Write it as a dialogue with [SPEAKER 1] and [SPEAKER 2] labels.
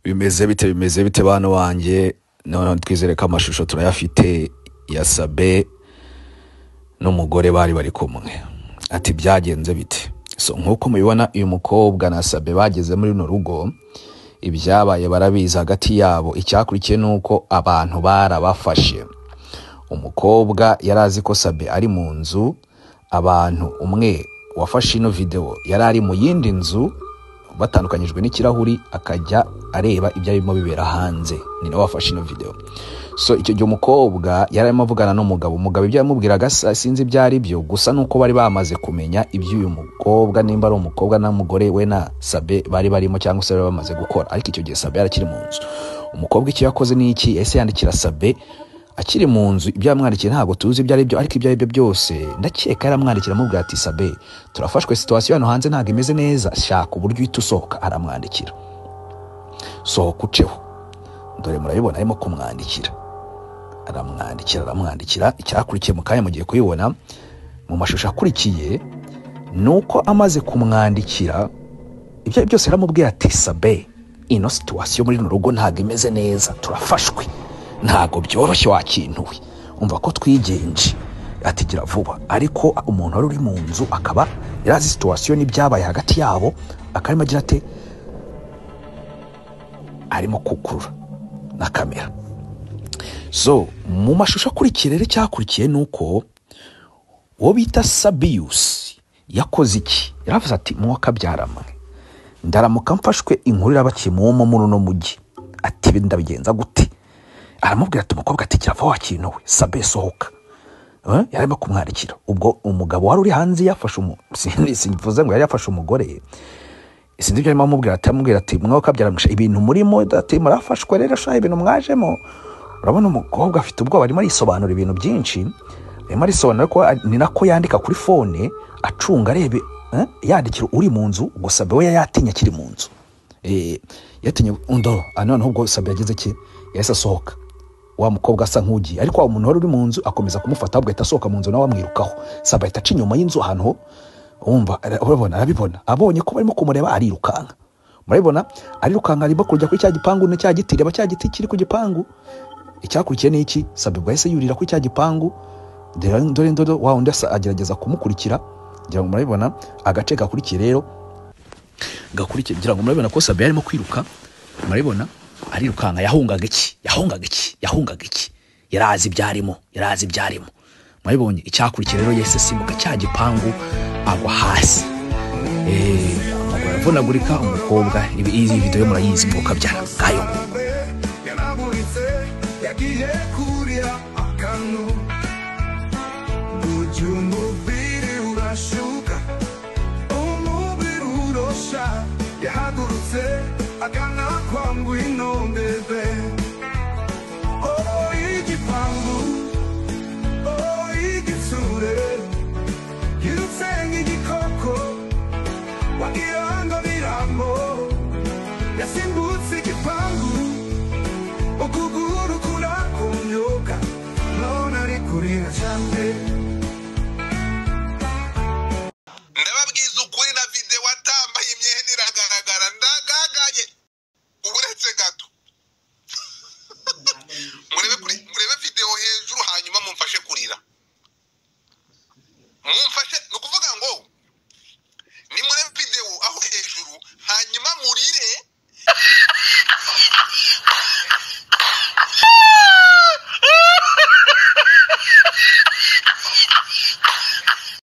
[SPEAKER 1] bimeze bite bimeze bite bana wanjye noneho twizere ko amashusho turayafite ya sabe n'umugore bari bari kumwe ati byagenze bite so nk'uko mubibona uyu mukobwa na sabe bageze muri runo rugo ibyabaye barabizi hagati yabo icyakurikiye ni uko abantu barabafashe umukobwa yari azi ko sabe ari mu nzu abantu umwe wafashe ino videwo yari ari mu yindi nzu batandukanyijwe n'ikirahuri akajya areba ibyo arimo bibera hanze ni nawe wafashe ino video so icyo gihe umukobwa yari arimo avugana n'umugabo umugabo ibyo yamubwiraga sa- sinzi ibyo ari byo gusa nuko bari bamaze kumenya iby'uyu mukobwa nimba ari umukobwa n'umugore we na sabe bari barimo cyangwa se bari bamaze gukora ariko icyo gihe sabe yari akiri mu nzu umukobwa icyo yakoze ni iki ese yandikira sabe akiri mu nzu ibyo yamwandikiye ntabwo tuzi ibyo ari byo ariko ibyo ari byo byose ndakeka yaramwandikiye amubwira ati sabe turafashwe situwasiyo hano hanze ntabwo imeze neza shaka uburyo uhita usohoka aramwandikira sohoka uceho dore murabibona arimo kumwandikira aramwandikira aramwandikira icyakurikiye mu kanya mugiye kubibona mu mashusho akurikiye ni uko amaze kumwandikira ibyo ari byo byose yaramubwiye ati sabe ino situwasiyo muri runo rugo ntabwo imeze neza turafashwe ntabwo byoroshye wakintuwe umva ko twigenje ati gira vuba ariko umuntu wari uri mu nzu akaba yari azi situwasiyo n'ibyabaye hagati yabo akarimo agira ate arimo kukurura na kamera so mu mashusho akurikiye rero icyakurikiye ni uko uwo bita sabiyusi yakoze iki yaravuze ati mwakabyarama ndaramuka mfashwe inkuru irabakimwomo muri uno mujyi ati "Ibi ndabigenza gute aramubwira ati umukobwa ati kirava wakintu we sabe sohoka Eh, yari arimo kumwandikira ubwo umugabo wari uri hanze yafashe umu sindi- simvuze ngo yari yafashe umugore sinzi ibyo arimo amubwira ati amubwira ati mwaka byaramwishe ibintu murimo ati murafashwe rero shaho ibintu mwajemo urabona umukobwa afite ubwoba arimo arisobanura ibintu byinshi arimo arisobanura ko ari- ni nako yandika kuri fone acunga arebe eh, yandikira uri mu nzu gusa we yatinye akiri mu nzu Eh, yatinye undo ah, noneho ubwo sabe yagize ki yahise asohoka wa mukobwa asa nk'ugiye ariko wa muntu wari uri mu nzu akomeza kumufata ahubwo ahita asohoka mu nzu nawe amwirukaho sabe ahita aca inyuma y'inzu ahantu ho wumva ara- urabona arabibona abonye ko barimo kumureba arirukanka murabibona arirukanka arimo kujya kuri cya gipangu na cya giti reba cya giti kiri ku gipangu icyakurikiye ni iki sabe ubwo yahise yurira kuri cya gipangu dore dore dore wa undi asa- agerageza kumukurikira ngira ngo murabibona agace gakurikiye rero gakurikiye ngira ngo murabibona ko sabe yarimo kwiruka murabibona arirukanka yahungaga iki yahungaga iki yahungaga iki yari azi ibyo arimo yari azi ibyo arimo murabibonye icyakurikiye rero yahise asimbuka cya gipangu agwa hasi Eh, amaguru aravunagurika umukobwa ibi- iyi video murayizi mvuka byara ngayo
[SPEAKER 2] yaramuritse yagiye kurya akanu burya umubiri urashuka umubiri urosha yahagurutse agana kwa ngwino mbebe oh igipangu oh igitsure yusenga igikoko wagira ngo biramo yasimbutse igipangu ukuguru kurakunyuka none ari kurira cyane
[SPEAKER 3] ndababwiza ukuri na videwo atambaye imyenda iragaragara ndagagaye uburetse gato murebe kuri murebe videwo hejuru hanyuma mumfashe kurira mumfashe ni ukuvuga ngo nimurebe videwo aho hejuru hanyuma murire